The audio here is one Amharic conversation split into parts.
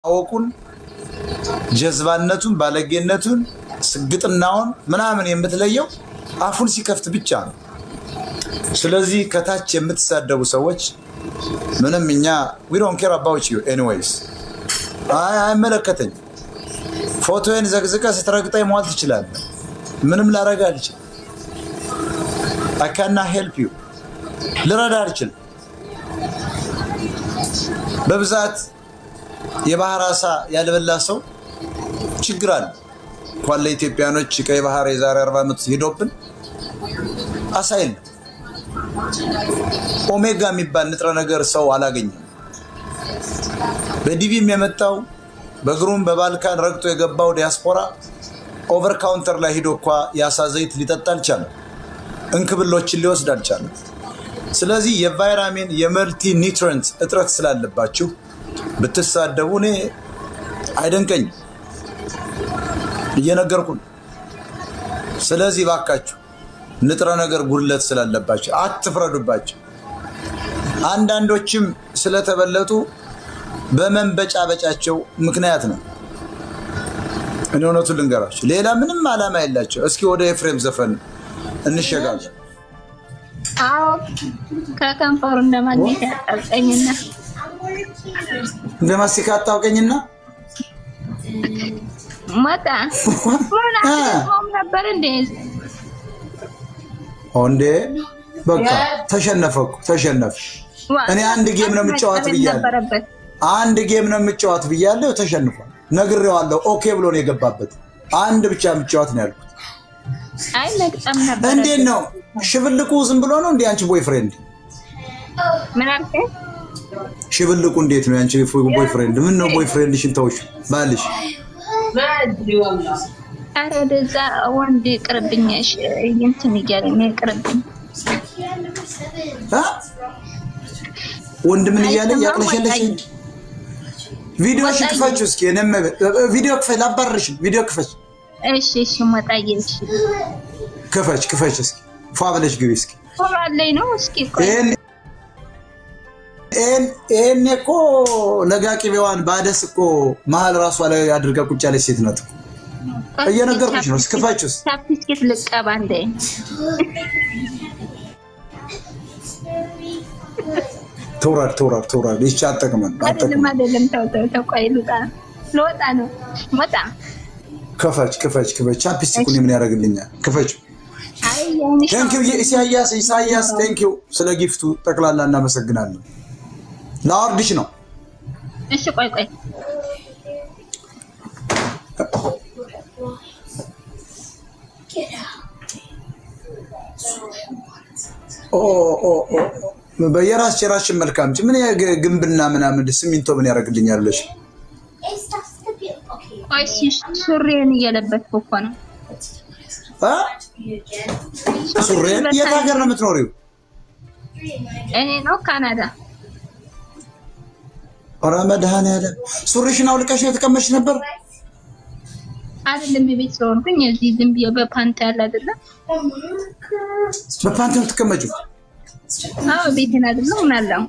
አወቁን ጀዝባነቱን፣ ባለጌነቱን፣ ስግጥናውን ምናምን የምትለየው አፉን ሲከፍት ብቻ ነው። ስለዚህ ከታች የምትሳደቡ ሰዎች ምንም እኛ ዊ ዶንት ኬር አባውት ዩ ኤኒዌይስ አይመለከተኝ። ፎቶዬን ዘግዝቀ ስትረግጠኝ መዋል ትችላለህ። ምንም ላረግ አልችልም። አካና ሄልፕ ዩ ልረዳ አልችልም። በብዛት የባህር አሳ ያልበላ ሰው ችግር አለ። እንኳን ለኢትዮጵያኖች ቀይ ባህር የዛሬ አርባ ዓመት ሄዶብን አሳ የለም። ኦሜጋ የሚባል ንጥረ ነገር ሰው አላገኘም። በዲቪም የመጣው በእግሩም በባልካን ረግጦ የገባው ዲያስፖራ ኦቨር ካውንተር ላይ ሂዶ እኳ የአሳ ዘይት ሊጠጣ አልቻለም። እንክብሎችን ሊወስድ አልቻለም። ስለዚህ የቫይራሚን የመልቲ ኒውትረንት እጥረት ስላለባችሁ ብትሳደቡ እኔ አይደንቀኝም፣ እየነገርኩ ነው። ስለዚህ ባካችሁ ንጥረ ነገር ጉድለት ስላለባቸው አትፍረዱባቸው። አንዳንዶችም ስለተበለጡ በመንበጫበጫቸው ምክንያት ነው። እኔ እውነቱን ልንገራቸው፣ ሌላ ምንም ዓላማ የላቸው። እስኪ ወደ ኤፍሬም ዘፈን እንሸጋለን። አዎ ከከንፈሩ እንደማግኘት ያጣብቀኝና እንደ ማስቲካ አታውቀኝና ሞጣ ምን አስበውም ነበር እንዴ? እንዴ በቃ ተሸነፈ እኮ ተሸነፈ። እኔ አንድ ጌም ነው የምጫወት ብያለሁ። ነበረበት አንድ ጌም ነው የምጫወት ብያለሁ። ተሸንፏል። ነግሬዋለሁ። ኦኬ ብሎ ነው የገባበት። አንድ ብቻ የምጫወት ነው ያልኩት። አይ መግጠም ነበር። እንዴት ነው ሽብልቁ ዝም ብሎ ነው እንዴ? አንቺ ቦይፍሬንድ ምን አልከኝ? ሽብልቁ እንዴት ነው ያንቺ ቦይፍሬንድ? ምን ነው ቦይፍሬንድሽን ተውሽ ባልሽ ኧረ ወደዛ ወንድ ቅርብኝ እንትን እያለኝ ነው ቅርብኝ። አ? ወንድ ምን እያለ እያቅለሸለሽ ቪዲዮሽን ክፈችው እስኪ። እኔም ቪዲዮ ክፈች፣ ላባርርሽ ቪዲዮ ክፈች፣ እሺ እሺ ሞጣዬ እሺ ክፈች፣ ክፈች እስኪ ፏ ብለሽ ግቢ እስኪ። ቶሎ አለኝ ነው እስኪ ቆይ ይሄን ይሄን ይሄን እኮ ለጋ ቅቤዋን ባደስ እኮ መሀል ራሷ ላይ አድርጋ ቁጭ ያለች ሴት ናት እኮ። እየነገርኩሽ ነው። እስክፋችሁ ውስጥ ቻፕስቲክ ልቀባ እንደ ትውረድ ትውረድ ትውረድ። ይቺ አጠቅመን አይደለም አጠቅመን። አይደለም ተው ተው ተው ቆይ ልውጣ ልወጣ ነው ሞጣ ክፈች ክፈች ክፈች። ቻፕስቲኩን ምን ያደርግልኛል? ክፈች። አይ የሆንሽ ቴንኪው ኢሳያስ ኢሳያስ ቴንኪው ስለ ጊፍቱ ጠቅላላ እናመሰግናለን። ለአወርድሽ ነው እሺ ቆይ ቆይ ኦ ኦ ኦ በየራስ የራስሽን መልካም ምን ያ- ግንብና ምናምን ሲሚንቶ ምን ያደርግልኛል ብለሽ ቆይ እሺ ሱሪዬን እየለበስኩ እኮ ነው አ? ሱሬን የት ሀገር ነው የምትኖሪው? እኔ ነው ካናዳ ኧረ መድኃኒዓለም ሱሪሽን አውልቀሽ የተቀመጥሽ ነበር? አይደለም የቤት ስለሆንኩኝ እዚህ ዝም ብዬ በፓንት ያለ አይደለም በፓንት ነው የምትቀመጪው? አዎ ቤቴን አይደለም ምን አለው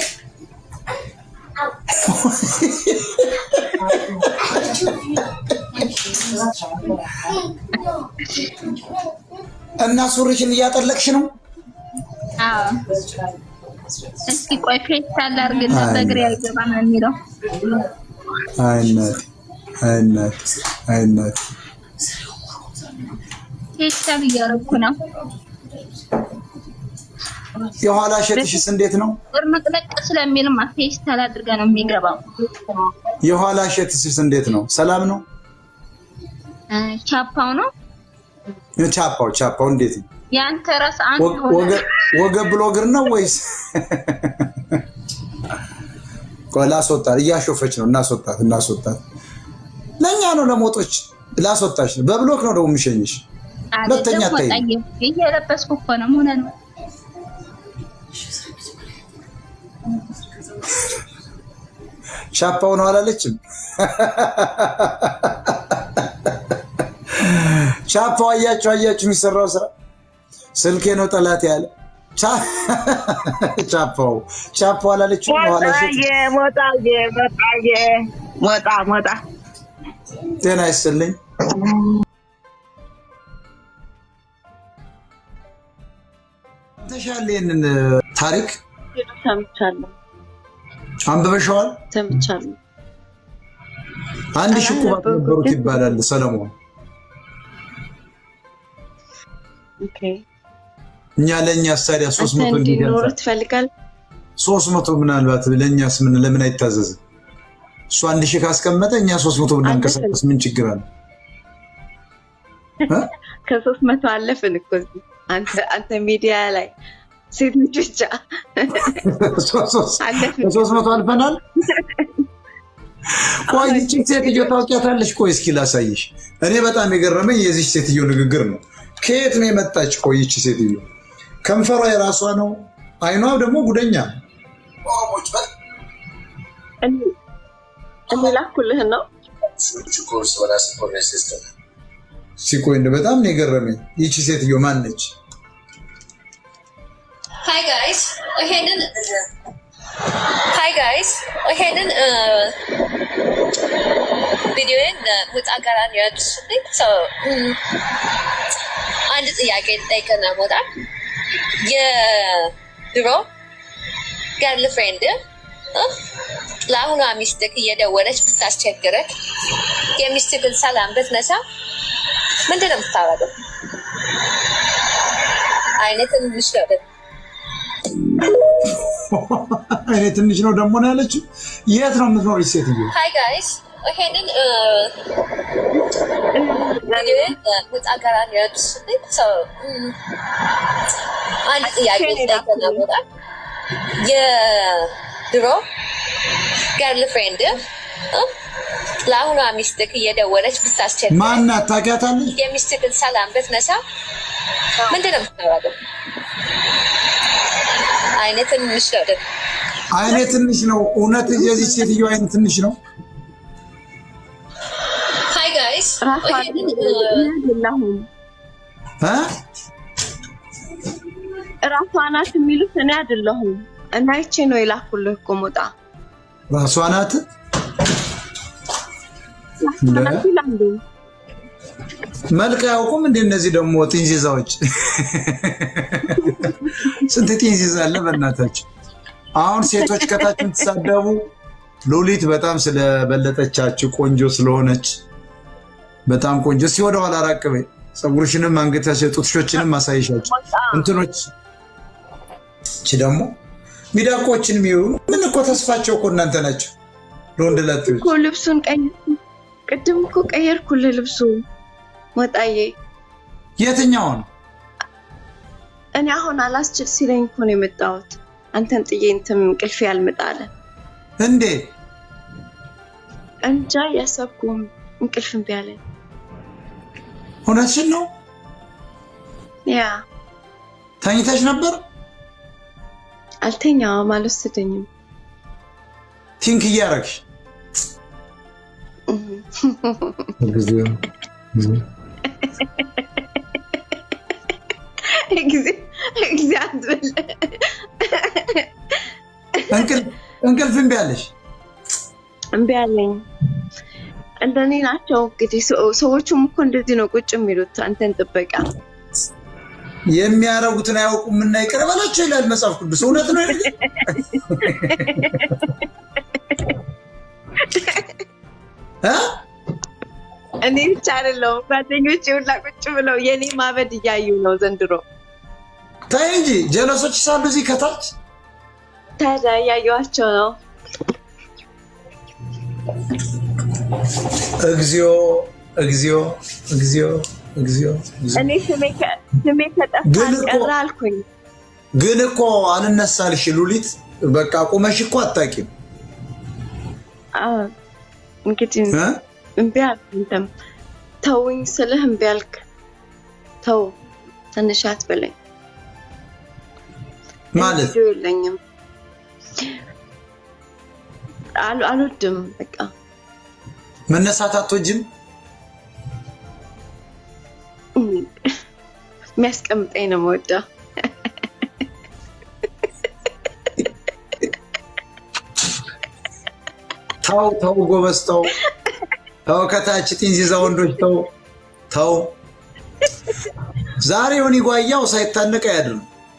እና ሱሪሽን እያጠለቅሽ ነው? አዎ እስኪ ቆይ ፌስታል አድርግና አይ፣ በእግሬ አይገባም ነው የሚለው አይ እናቴ አይ እናቴ አይ እናቴ ፌስታል እያደረኩ ነው የኋላ ሸትሽስ እንዴት ነው? ቅርምጥለቅ ስለሚልማ ፌስታል አድርጋ ነው የሚገባው የኋላ ሸትሽስ እንዴት ነው? ሰላም ነው? እ፣ ቻፓው ነው ቻፓው ቻፓው እንዴት ነው? የአንተ ራስ አንድ ወገ- ሆነ ወገ- ወገብ ብሎ እግር ነው ወይስ? ቆይ ላስወጣት፣ እያሾፈች ነው። እናስወጣት፣ እናስወጣት። ለእኛ ነው ለሞጦች ላስወጣች ነው። በብሎክ ነው ደግሞ የሚሸኝሽ። ሁለተኛ አይደለም አታይም። ወጣዬ እየለበስኩ እኮ ነው ምን ነው ቻፓው ነው አላለችም። ቻፓው አያችሁ፣ አያችሁ የሚሰራው ስራ ስልኬ ነው ጠላት ያለ ቻ- ቻፓው ቻፓው አላለችም። የኋላ ሸት ሞጣዬ ሞጣዬ ሞጣዬ ሞጣ ሞጣ ጤና ይስጥልኝ። ተሻለ ይህንን ታሪክ ሰምቻለሁ አንብበሸዋል? ሰምቻለሁ። አንድ ሺህ ቁባት ነበሩት ይባላል ሰለሞን። ኦኬ እኛ ለእኛ ታዲያ ሶስት አንተ መቶ እንዲኖሩ እንዲገዛ ትፈልጋል? ሶስት መቶ ምናልባት ለእኛስ ምን ለምን አይታዘዝም? እሱ አንድ ሺህ ካስቀመጠ እኛ ሶስት መቶ ብናንቀሳቀስ ምን ችግር አለ? እ? ከሶስት መቶ አለፍን እኮ እዚህ። አንተ አንተ ሚዲያ ላይ ሴቶች ብቻ ሶስት- ሶስት- አለፍን። ከሶስት መቶ አልፈናል። ቆይ ይቺ ሴትዮ ታውቂያታለሽ? ቆይ እስኪ ላሳይሽ። እኔ በጣም የገረመኝ የዚች ሴትዮ ንግግር ነው። ከየት ነው የመጣች? ቆይ ይቺ ሴትዮ ከንፈሯ የራሷ ነው፣ አይኗ ደግሞ ጉደኛ ነው። እኔ እኔ ላኩልህ ነው ሲቆይ እንደ በጣም ነው የገረመኝ። ይቺ ሴትዮ ማን ነች? Hi guys, ይሄንን Hi guys, ይሄንን ቪዲዮን ውጣ ጋራ ነው ያደረሱልኝ። So አንድ ጥያቄ ልጠይቅህ ነው ሞጣ የድሮ ገርል ፍሬንድ ለአሁኗ ሚስትክ እየደወለች ብታስቸግረክ የሚስትክን ሰላም ብትነሳ ምንድን ነው የምታረገው? አይነት ትንሽ ነው ደግሞ እኔ ትንሽ ነው ደግሞ ነው ያለችው። የት ነው የምትኖር ሴትዮ? Hi guys, ይሄንን ቪዲዮን ውጣ ጋራ ነው ያደረሱልኝ። So አንድ ጥያቄ ልጠይቅህ ነው ሞጣ የድሮ ገርል ፍሬንድ ለአሁኗ ሚስትክ እየደወለች ብታስቸግር ማናት? ታውቂያታለሽ? የሚስትክን ሰላም ብትነሳ ምንድን ነው የምታደርገው? አይነት ትንሽ ነው ደግሞ አይኔ ትንሽ ነው። እውነት የዚች ሴትዮ አይን ትንሽ ነው። Hi guys, ራሷ ይሄንን አይደለሁም እ? ራሷ ናት የሚሉት እኔ አይደለሁም። እና ይቼ ነው የላኩልህ እኮ ሞጣ ራሷ ናት። ራሷ ናት ይላሉ። መልክ አያውቁም እንደ እነዚህ ደግሞ ጢንዚዛዎች። ስንት ጢንዚዛ አለ በእናታቸው። አሁን ሴቶች ከታች የምትሳደቡ ሉሊት በጣም ስለበለጠቻችሁ ቆንጆ ስለሆነች በጣም ቆንጆ እስኪ ወደ ኋላ ራቅ በይ። ፀጉርሽንም አንገታሽ ጡትሾችንም ማሳይሻቸው እንትኖች እቺ ደግሞ ሚዳቆችን የሚዩ ምን እኮ ተስፋቸው እኮ እናንተ ናቸው ለወንድ ላጤዎች እኮ ልብሱን ቀየርኩ። ቅድም እኮ ቀየርኩልህ ልብሱ ሞጣዬ። የትኛውን እኔ አሁን አላስችል ሲለኝ እኮ ነው የመጣሁት። አንተን ጥዬ እንትን እንቅልፌ ያልመጣ አለ። እንዴ እንጃ ያሰብኩም እንቅልፍ እምቢ አለኝ። እውነትሽን ነው ያ ተኝተሽ ነበር አልተኛውም፣ አልወሰደኝም። ቲንክ እያረግሽ ጊዜ ጊዜ አትበል። እንቅልፍ እምቢ አለሽ እምቢ አለኝ። እንደኔ ናቸው እንግዲህ ሰው- ሰዎቹም እኮ እንደዚህ ነው ቁጭ የሚሉት አንተን ጥበቃ። የሚያረጉትን አያውቁም እና ይቅር በላቸው ይላል መጽሐፍ ቅዱስ እውነት ነው ይሄ? እ? እኔ ብቻ አይደለሁም ጓደኞቼ ሁላ ቁጭ ብለው የኔ ማበድ እያዩ ነው ዘንድሮ። ተይ እንጂ ጀለሶች ሳሉ እዚህ ከታች ታዲያ እያየኋቸው ነው። እግዚኦ እግዚኦ እግዚኦ እግዚኦ እግዚኦ። እኔ ስሜ ከ- ስሜ ከጠፋ ግን እኮ- ቀረ አልኩኝ። ግን እኮ አልነሳልሽ ሉሊት በቃ ቁመሽ እኮ አታውቂም አዎ፣ እንግዲህ እ? እምቢ አልክ። አንተም ተውኝ ስልህ እምቢ አልክ። ተው ትንሽ አትበለኝ። ማለት ቪዲዮ የለኝም አል- አልወድም። በቃ መነሳት አትወጂም እም፣ የሚያስቀምጠኝ ነው የምወደው። ተው ተው ጎበዝ ተው ተው ከታች ጢንዚዛ ወንዶች ተው ተው። ዛሬ ሆኒ ጓያው ሳይታነቅ አያድርም።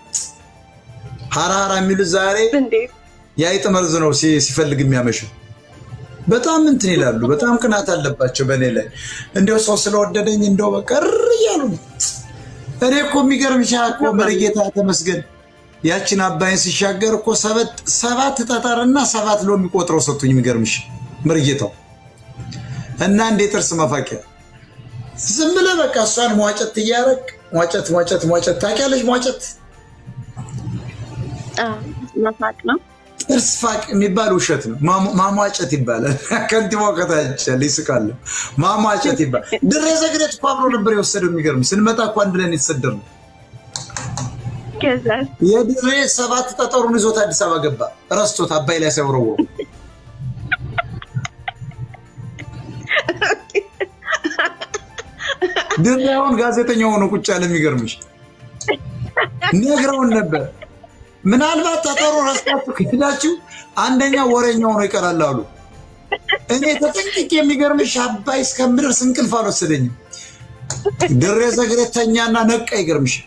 ሀራሀራ የሚሉት ዛሬ እንዴት የአይጥ መርዝ ነው ሲ- ሲፈልግ የሚያመሸው። በጣም እንትን ይላሉ። በጣም ቅናት አለባቸው በእኔ ላይ። እንዲያው ሰው ስለወደደኝ እንደው በቃ እር እያሉ ነው። እኔ እኮ የሚገርምሽ እኮ መርጌታ ተመስገን ያችን አባይን ሲሻገር እኮ ሰበት- ሰባት ጠጠርና ሰባት ሎሚ ቆጥረው ሰጡኝ። የሚገርምሽ መርጌታው እና እንዴ ጥርስ መፋቂያ ዝም ብለህ በቃ እሷን ሟጨት እያረግ ሟጨት ሟጨት ሟጨት ታውቂያለሽ? ሟጨት አዎ፣ መፋቅ ነው። ጥርስ ፋቅ የሚባል ውሸት ነው። ማሟ- ማሟጨት ይባላል። ከንቲባው ከታች ያለ ይስቃሉ። ማሟጨት ይባላል። ድሬ ዘግሬት እኮ አብሮ ነበር የወሰደው። የሚገርም ስንመጣ እኮ አንድ ላይ ነው የተሰደርነው። ከዛ የድሬ ሰባት ጠጠሩን ይዞት አዲስ አበባ ገባ። ረስቶት አባይ ላይ ሳይወረወሩ ድሬ አሁን ጋዜጠኛ ሆኖ ቁጭ ያለ የሚገርምሽ ነግረውን ነበር። ምናልባት ጠጠሩ ረስታችሁ ከሄዳችሁ አንደኛ ወሬኛ ሆኖ ይቀራል አሉ። እኔ ተጠንቅቄ የሚገርምሽ አባይ እስከምደርስ እንቅልፍ አልወሰደኝም። ድሬ ዘግሬት ተኛና ነቃ። ይገርምሽ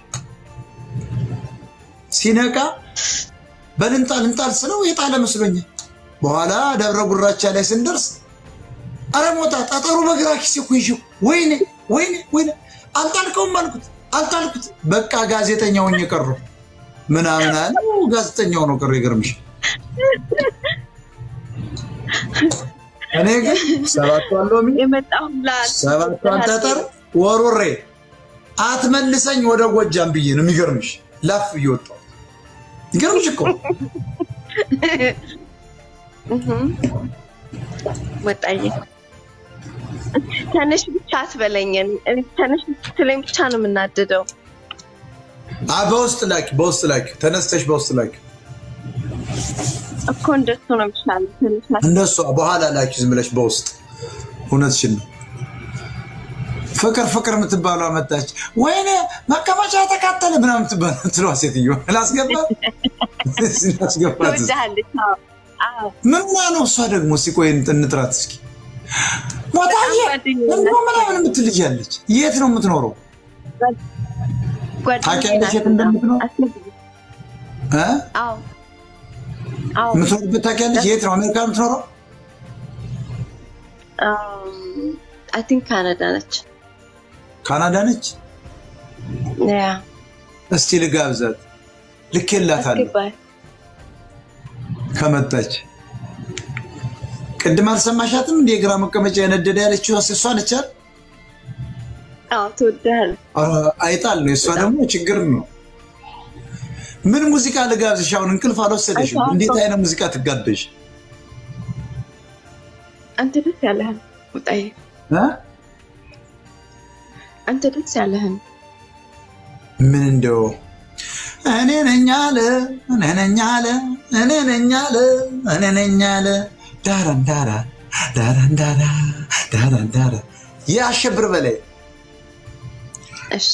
ሲነቃ በልንጣል እንጣል ስለው የጣለ መስሎኛል። በኋላ ደብረ ጉራቻ ላይ ስንደርስ አረ ሞታ ጠጠሩ በግራ ኪስ እኮ ይዤው ወይኔ ወይኔ ወይኔ አልጣልከውም አልኩት አልጣልኩት በቃ ጋዜጠኛ ሆኜ ቀረሁ ምናምን አለ ጋዜጠኛ ሆኖ ቀረ ይገርምሽ እኔ ግን ሰባቷን ሎሚ የመጣሁላ ሰባቷን ጠጠር ወሩሬ አትመልሰኝ ወደ ጎጃም ብዬ ነው የሚገርምሽ ላፍ እየወጣሁ ይገርምሽ እኮ ወጣዬ ተነሽ ብቻ አትበለኝን። እኔ ተነሽ ስትለኝ ብቻ ነው የምናደደው። አ በውስጥ ላኪ በውስጥ ላኪ ተነስተሽ በውስጥ ላኪ እኮ እንደሱ ነው የሚሻለው። ተነሽ አት- እንደሷ በኋላ ላኪ ዝም ብለሽ በውስጥ እውነትሽን ነው። ፍቅር ፍቅር የምትባሏ መጣች። ወይኔ መቀመጫ የተቃጠለ ምናምን የምትባለው ትለዋ ሴትዮ ላስገባት ላስገባት እስኪ። ትወድሃለች። አዎ፣ አዎ። ምን ሆና ነው እሷ ደግሞ? እስኪ ቆይ እንጥራት እስኪ። ሞታዬ ጓደኛዬ እንዶ ምናምን የምትል ልጅ ያለች የት ነው የምትኖረው? ጓደኛዬ ታውቂያለሽ የት ናት። እንደምትኖር? አስነግሪኝ። እ? አዎ፣ አዎ። የምትኖርበት ታውቂያለሽ? የት ነው አሜሪካ ነው የምትኖረው? አይ ቲንክ ካናዳ ነች። ካናዳ ነች። ያ እስቲ ልጋብዛት። ልኬላታለሁ አስገባኝ። ከመጣች ቅድም አልሰማሻትም? እንደ የግራ መቀመጫ የነደደ ያለችው እሷ ነች አይደል? አዎ፣ ትወድሃለች። አ- አይጣል ነው። የእሷ ደግሞ ችግር ነው። ምን ሙዚቃ ልጋብዝሽ? አሁን እንቅልፍ አልወሰደሽም። አይተዋል። እንዴት አይነት ሙዚቃ ትጋበሽ? አንተ ደስ ያለህን ውጣዬ፣ እ? አንተ ደስ ያለህን ምን እንደው እኔ ነኝ አለ እኔ ነኝ አለ እኔ ነኝ አለ እኔ ነኝ አለ ዳራን ዳራ ዳራን ዳራ ዳራን ዳራ የአሸብር በላይ እሺ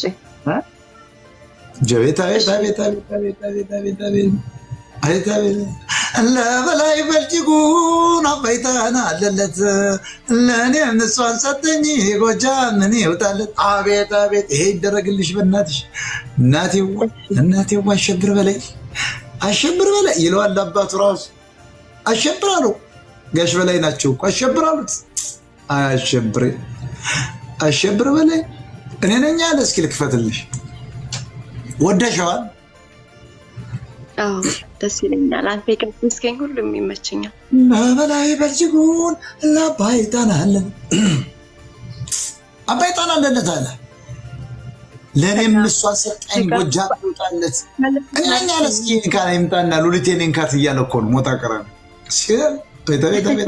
ጀቤት አቤት አቤት አቤት አቤት አቤት አቤት አቤት አቤት አቤት ለበላይ በልጅጉን አባይታን አለለት ለእኔም እሷን ሰጠኝ ጎጃም ምን ይውጣለት አቤት አቤት ይሄ ይደረግልሽ በእናትሽ እናቴዋ እናቴዋ አሸብር በላይ አሸብር በላይ ይለዋል አባቱ ራሱ አሸብር አለው ጋሽ በላይ ናቸው እኮ አሸብር አሉት አሸብር አሸብር በላይ እኔ ነኝ አለ እስኪ ልክፈትልሽ ወደሸዋል አዎ ደስ ይለኛል። አንተ የቀደስከኝ ሁሉም ይመቸኛል። በበላይ በልጅጉን ለአባይ ጣናለን አባይ ጣናለለት አለ ለእኔም እሷ ሰጣኝ ጎጃም ይውጣለት እኛ አለ እስኪ ካ ይምጣና ሉሊቴን ንካት እያለ እኮ ነው ሞጣ ቀረ ቤተ ቤተ ቤተ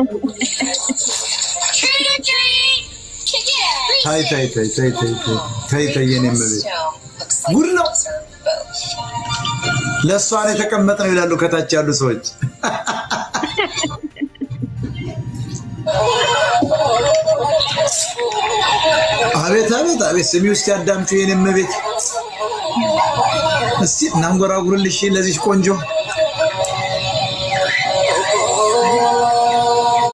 ታይ ታይ ታይ ታይ ታይ ታይ ታይ ታይ የኔ እመቤት ጉድ ነው። ለእሷ ነው የተቀመጥነው ይላሉ ከታች ያሉ ሰዎች። አቤት አቤት አቤት ስሚ ውስጥ ያዳምጪው የኔ እመቤት። እስቲ እናንጎራጉርልሽ ለዚች ቆንጆ